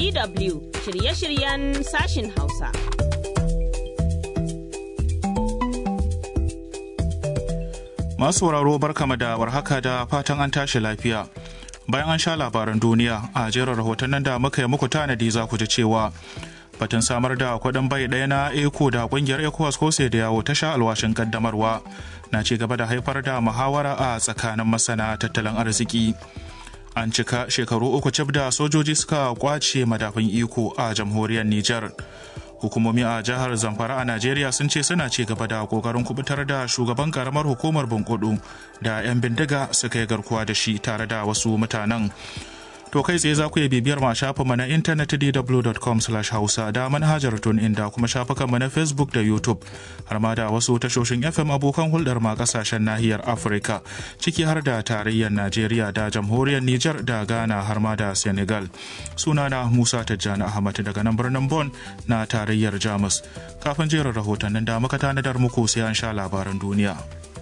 DW shirye-shiryen sashin Hausa. Masu sauraro barkama da warhaka da fatan an tashi lafiya. Bayan an sha labaran duniya a jerin rahotannin da muka yi muku tanadi za ku ji cewa batun samar da kudin bai ɗaya na eco da kungiyar ecowas ko sai da yawo ta sha alwashin kaddamarwa na ci gaba da haifar da muhawara a tsakanin masana tattalin arziki. An cika shekaru uku cif da sojoji suka kwace madafin iko a jamhuriyar Nijar. hukumomi a jihar zamfara a najeriya sun ce suna ci gaba da kokarin kubutar da shugaban karamar hukumar bunkudu da 'yan bindiga suka yi garkuwa da shi tare da wasu mutanen to kai tsaye za ku iya bibiyar ma shafinmu na intanet dw.com hausa da manhajar tun inda kuma shafukanmu na facebook da youtube har ma da wasu tashoshin fm abokan hulɗar ma kasashen nahiyar afirka ciki har da tarayyar najeriya da jamhuriyar niger da ghana har ma da senegal sunana musa tijjani ahmad daga nan birnin bon na tarayyar jamus kafin jerin rahotannin da muka tanadar muku sai an sha labaran duniya.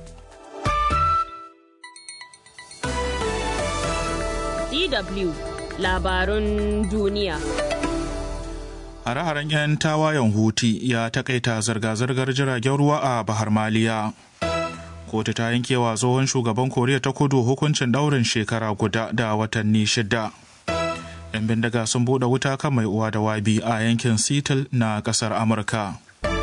DW labarun duniya. Hare-haren 'yan tawayen Huti ya takaita zirga-zirgar jiragen ruwa a Bahar Maliya. Kotu ta yankewa tsohon shugaban Koriya ta kudu hukuncin daurin shekara guda da watanni shida. 'Yan bindiga sun buɗe wuta kan mai uwa da wabi a yankin Seattle na ƙasar Amurka.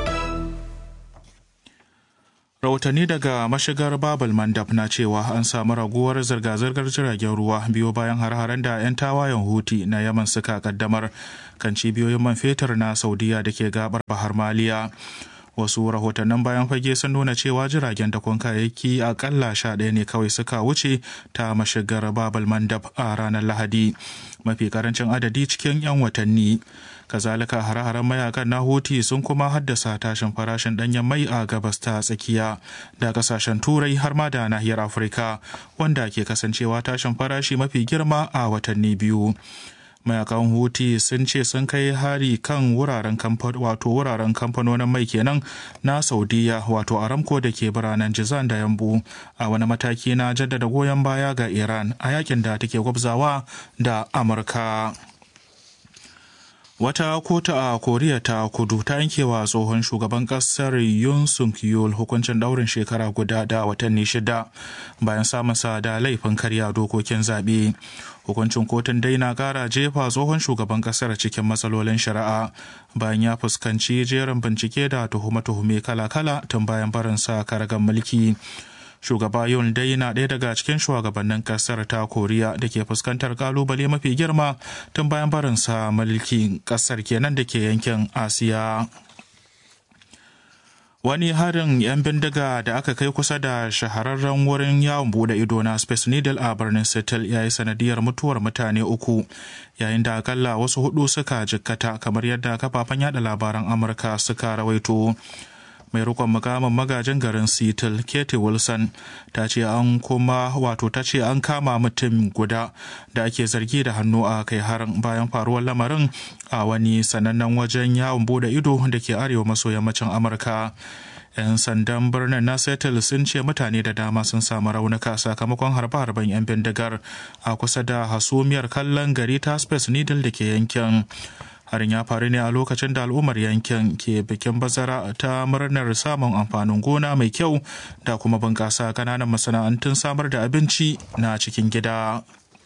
rahotanni daga mashigar babal mandab na cewa an samu raguwar zirga-zirgar jiragen ruwa biyo bayan har-haren da 'yan tawayen huti na yaman suka kaddamar kan cibiyoyin man fetur na saudiya da ke gabar bahar maliya wasu rahotannin bayan fage sun nuna cewa jiragen dakon kayayyaki akalla sha ɗaya ne kawai suka wuce ta mashigar babal mandab a ranar lahadi mafi karancin adadi cikin 'yan watanni kazalika hare-haren mayakan na huti sun kuma haddasa tashin farashin danyen mai a gabas ta tsakiya da kasashen turai har ma da nahiyar afirka wanda ke kasancewa tashin farashi mafi girma a watanni biyu mayakan huti sun ce sun kai hari kan wuraren wato wuraren kamfanonin mai kenan na saudiya wato aramco da ke biranen jizan da yambu a wani mataki na jaddada goyon baya ga iran a yakin da take gwabzawa da amurka Wata kotu a Koriya ta kudu ta yankewa tsohon shugaban kasar Yoon suk yeol hukuncin daurin shekara guda da watanni shida bayan samunsa da laifin karya dokokin zaɓe. Hukuncin kotun dai na ƙara jefa tsohon shugaban kasar cikin matsalolin shari'a bayan ya fuskanci jerin bincike da tuhume-tuhume kala-kala tun bayan barinsa karagan mulki. shugaba yun dai na ɗaya daga cikin shugabannin ƙasar ta koriya da ke fuskantar kalubale mafi girma tun bayan barinsa mulkin ƙasar kenan da ke yankin asiya wani harin 'yan bindiga da aka kai kusa da shahararren wurin yawon bude ido na space needle a birnin seattle ya yi sanadiyar mutuwar mutane uku yayin da akalla wasu hudu suka jikkata kamar yadda kafafen yada labaran amurka suka rawaito mai rikon mukamin magajin garin seattle katie wilson ta ce an kuma wato ta ce an kama mutum guda da ake zargi da hannu a kai harin bayan faruwar lamarin a wani sanannen wajen yawon bude ido da ke arewa maso yammacin amurka 'yan sandan birnin na seattle sun ce mutane da dama sun samu raunuka sakamakon harbe-harben 'yan bindigar a kusa da hasumiyar kallon gari ta space needle da ke yankin harin ya faru ne a lokacin da al'ummar yankin ke bikin bazara ta murnar samun amfanin gona mai kyau da kuma bunƙasa kananan masana'antun samar da abinci na cikin gida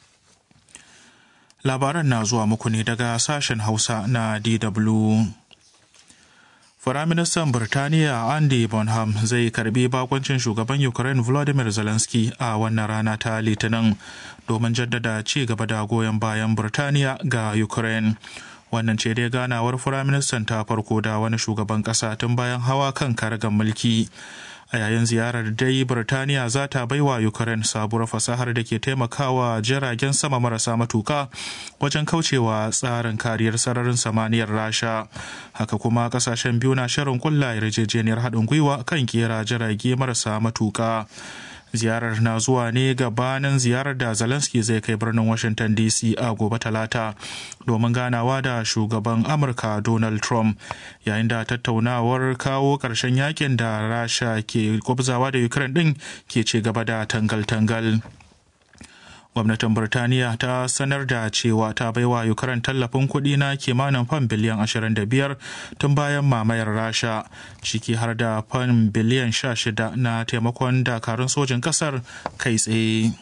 labaran na zuwa muku ne daga sashen hausa na dw Firaministan Birtaniya Andy Bonham zai karbi bakoncin shugaban Ukraine Volodymyr Zelensky a wannan rana ta Litinin domin jaddada ci gaba da goyon bayan Birtaniya ga Ukraine. wannan ce dai ganawar firaministan ta farko da wani shugaban kasa tun bayan hawa kan karagar mulki a yayin ziyarar dai birtaniya za ta baiwa ukraine sabuwar fasahar da ke taimakawa jiragen sama marasa matuka wajen kaucewa tsarin kariyar sararin samaniyar rasha haka kuma kasashen biyu na shirin kulla yarjejeniyar haɗin gwiwa kan kera jirage marasa matuka ziyarar na zuwa ne gabanin ziyarar da zelensky zai kai birnin washington dc a gobe talata domin ganawa da shugaban amurka donald trump yayin da tattaunawar kawo ƙarshen yakin da rasha ke gwabzawa da ukraine din ke ci gaba da tangal-tangal gwamnatin birtaniya ta sanar da cewa ta baiwa ukraine tallafin kuɗi na kimanin fan biliyan 25 tun bayan mamayar rasha ciki har da fan biliyan 16 na taimakon dakarun sojin ƙasar kai tsaye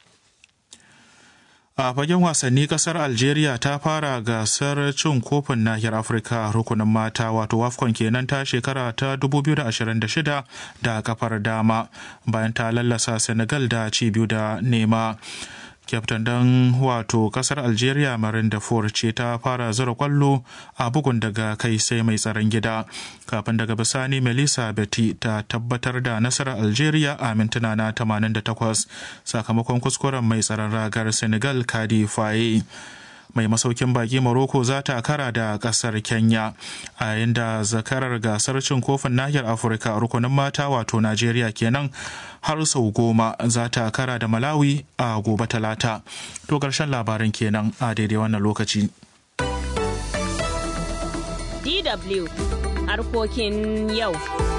a fagen wasanni kasar algeria ta fara gasar cin kofin nahiyar afirka rukunin mata wato wafcon kenan ta shekara ta 2026 da kafar dama bayan ta lallasa senegal da ci biyu da nema kyaftin dan wato kasar algeria marin da ce ta fara zura kwallo a bugun daga kai sai mai tsaron gida kafin daga bisani melissa betty ta tabbatar da nasarar algeria a mintuna na 88 sakamakon kuskuren mai tsaron ragar senegal kadi faye mai masaukin baki Morocco za ta kara da kasar Kenya a yayin da zakarar gasar cin kofin nahiyar Afirka rukunin mata wato Najeriya kenan har sau goma za ta kara da Malawi a gobe talata. To ƙarshen labaran kenan a daidai wannan lokaci. DW harkokin yau.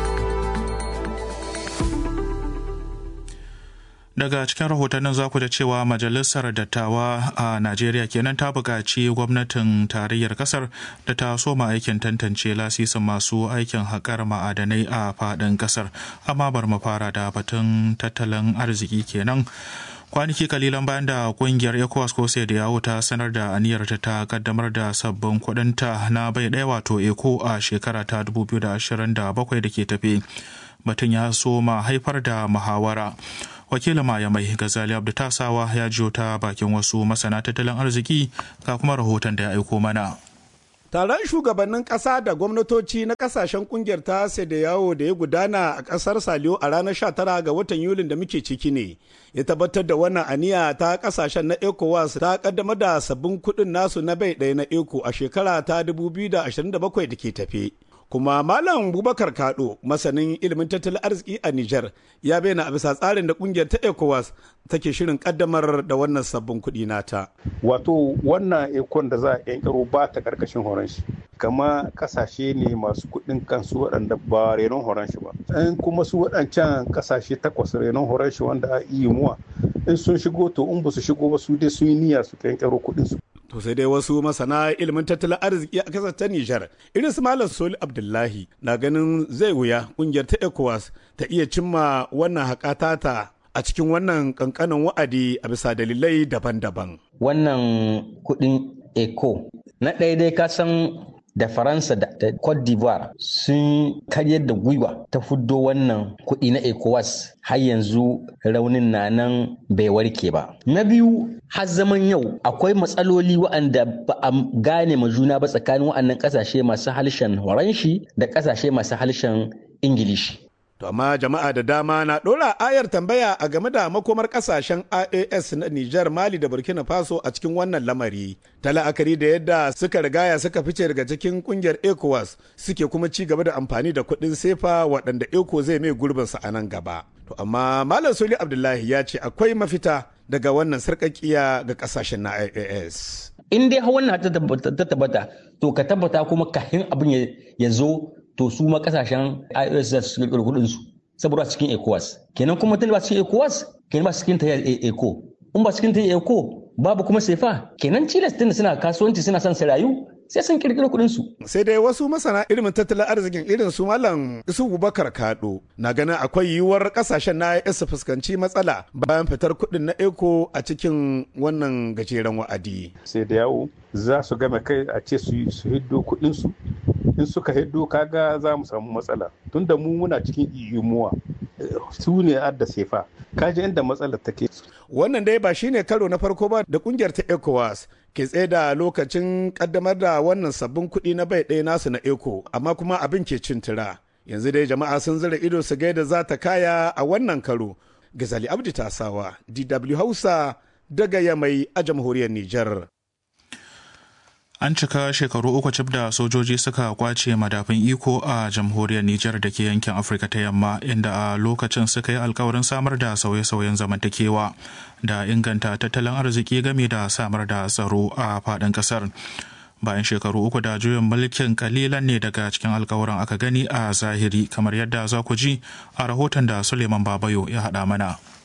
daga cikin rahotannin za ku da cewa majalisar dattawa a najeriya kenan ta buƙaci gwamnatin tarayyar ƙasar da ta soma aikin tantance lasisin masu aikin haƙar ma'adanai a faɗin ƙasar amma bar mu fara da batun tattalin arziki kenan kwanaki kalilan bayan da kungiyar ecowas ko sai da yawo ta sanar da aniyarta ta kaddamar da sabbin kudinta na bai ɗaya wato eco a shekara ta 2027 da ke tafe batun ya soma haifar da muhawara wakilin maya mai gazali abdu tasawa ya jiyo ta bakin wasu masana tattalin arziki ga kuma rahoton da ya aiko mana Taron shugabannin ƙasa da gwamnatoci na ƙasashen ƙungiyar ta da yawo da ya gudana a ƙasar Saliyo a ranar 19 ga watan Yulin da muke ciki ne. Ya tabbatar da wannan aniya ta ƙasashen na ECOWAS ta ƙaddamar da sabbin kuɗin nasu na bai ɗaya na ECO a shekara ta 2027 da ke tafe. kuma malam bubakar kado masanin ilimin tattalin arziki a niger ya bayyana a bisa tsarin da kungiyar ta ecowas take shirin kaddamar da wannan sabbin kuɗi nata wato wannan ekon da za a yankaro ba ta karkashin horon shi kama kasashe ne masu kuɗin kansu waɗanda ba renon horon shi ba in kuma su waɗancan kasashe takwas renon horon shi wanda a iya muwa in sun shigo to in ba su shigo ba su dai sun yi niyya su yankaro kuɗin su To sai dai wasu masana ilimin tattalin arziki a kasar ta Nijar, irin su Malam Soli Abdullahi na ganin zai wuya kungiyar ta ECOWAS ta iya cimma wannan haƙata a cikin wannan kankanin wa'adi a bisa dalilai daban-daban. Wannan kuɗin ECO na ɗaya dai ka san da faransa da cote d'ivoire sun karyar da gwiwa ta fuddo wannan kuɗi na ecowas har yanzu raunin na nan bai warke ba na biyu har zaman yau akwai matsaloli waɗanda ba a gane ma juna ba tsakanin waɗannan ƙasashe masu harshen horanshi da ƙasashe masu harshen ingilishi To amma jama'a da dama na ɗora ayar tambaya a game da makomar ƙasashen IAS na Nijar, Mali da Burkina Faso a cikin wannan lamari. Ta la'akari da yadda suka rigaya suka fice daga cikin ƙungiyar ECOWAS suke kuma ci gaba da amfani da kuɗin sefa waɗanda ECO zai mai gurbinsa a nan gaba. To amma Malam Soli Abdullahi ya ce akwai mafita daga wannan sarƙaƙiya ga ƙasashen na IAS. In dai wannan ta tabbata, to ka tabbata kuma kafin abin ya zo to su ma kasashen IOS za su kirkiro kudin su saboda cikin ECOWAS kenan kuma tun ba cikin ECOWAS kenan ba cikin tayyar ECO in ba cikin tayyar ECO babu kuma sefa kenan Chile tun suna kasuwanci suna son su rayu sai sun kirkiro kudin su sai dai wasu masana ilimin tattalin arzikin irin su malam isu bubakar kado na ganin akwai yiwuwar kasashen na IOS su fuskanci matsala bayan fitar kudin na ECO a cikin wannan gajeren wa'adi sai da yawo za su game kai a ce su hiddo kudin su in suka hiddo kaga za mu samu matsala tunda mu muna cikin iyumuwa su ne adda sefa kaji inda matsalar take wannan dai ba shine karo na farko ba da kungiyar ta ecowas ke tsaye da lokacin kaddamar da wannan sabbin kuɗi na bai ɗaya nasu na eco amma kuma abin ke cin tura yanzu dai jama'a sun zira ido su gaida za ta kaya a wannan karo gazali abdi tasawa dw hausa daga yamai a jamhuriyar nijar An cika shekaru uku cif da sojoji suka kwace madafin iko a jamhuriyar Nijar da ke yankin Afirka ta yamma inda a lokacin suka yi alkawarin samar da sauye-sauyen zamantakewa da inganta tattalin arziki game da samar da tsaro a faɗin ƙasar. Bayan shekaru uku da juyin mulkin kalilan ne daga cikin alkawarin aka gani a zahiri kamar yadda za ku ji a rahoton da Suleiman Babayo ya haɗa mana.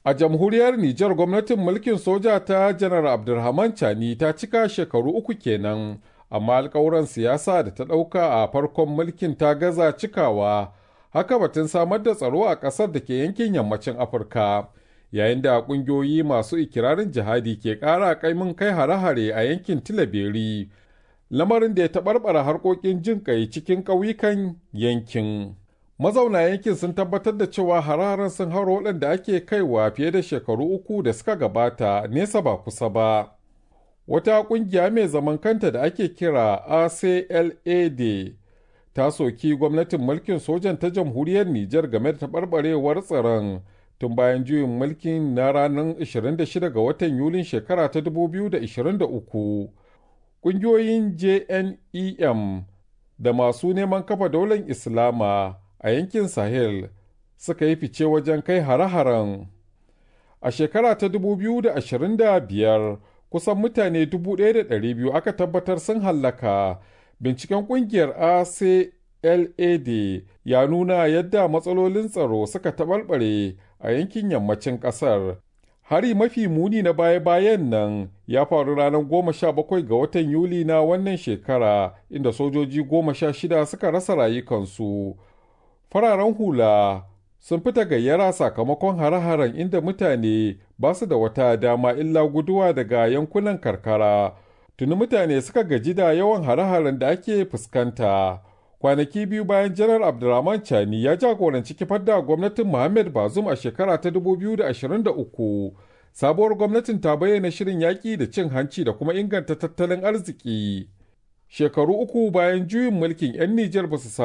A jamhuriyar Nijar gwamnatin mulkin soja ta Janar Abdulrahman Chani ta cika shekaru uku kenan, amma alkawuran siyasa da ta ɗauka a farkon mulkin ta gaza cikawa, haka batun samar da tsaro a ƙasar da ke yankin yammacin Afirka. Yayin da ƙungiyoyi masu ikirarin jihadi ke ƙara kaimin kai hare-hare a yankin Tilaberi, lamarin da ya taɓarɓara harkokin jin ƙai cikin ƙauyukan yankin. mazauna yankin sun tabbatar da cewa hararen sun haro waɗanda ake kaiwa fiye da shekaru uku da suka gabata nesa ba kusa ba. Wata ƙungiya mai zaman kanta da ake kira ACLAD ta soki gwamnatin mulkin sojan ta jamhuriyar Nijar game da taɓarɓarewar tsaron tun bayan juyin mulkin na ranar 26 ga watan Yulin shekara ta 2023. Ƙungiyoyin JNEM da masu neman kafa daular Islama a yankin Sahel suka yi fice wajen kai hare-haren. A shekara ta 2025 kusan mutane 1,200 aka tabbatar sun hallaka. Binciken kungiyar ACLAD ya nuna yadda matsalolin tsaro suka taɓarɓare a yankin yammacin ƙasar. Hari mafi muni na baya-bayan nan ya faru ranar goma sha bakwai ga watan Yuli na wannan shekara inda sojoji goma sha shida suka rasa rayukansu. fararen hula sun fita gayyara sakamakon hare-haren inda mutane ba su da wata dama illa guduwa daga yankunan karkara tuni mutane suka gaji da yawan hare-haren da ake fuskanta kwanaki biyu bayan janar abdulrahman chani ya jagoranci kifar da gwamnatin muhammad bazum a shekara ta 2023 sabuwar gwamnatin ta bayyana shirin yaƙi da cin hanci da kuma inganta tattalin arziki shekaru uku bayan juyin mulkin 'yan nijar ba su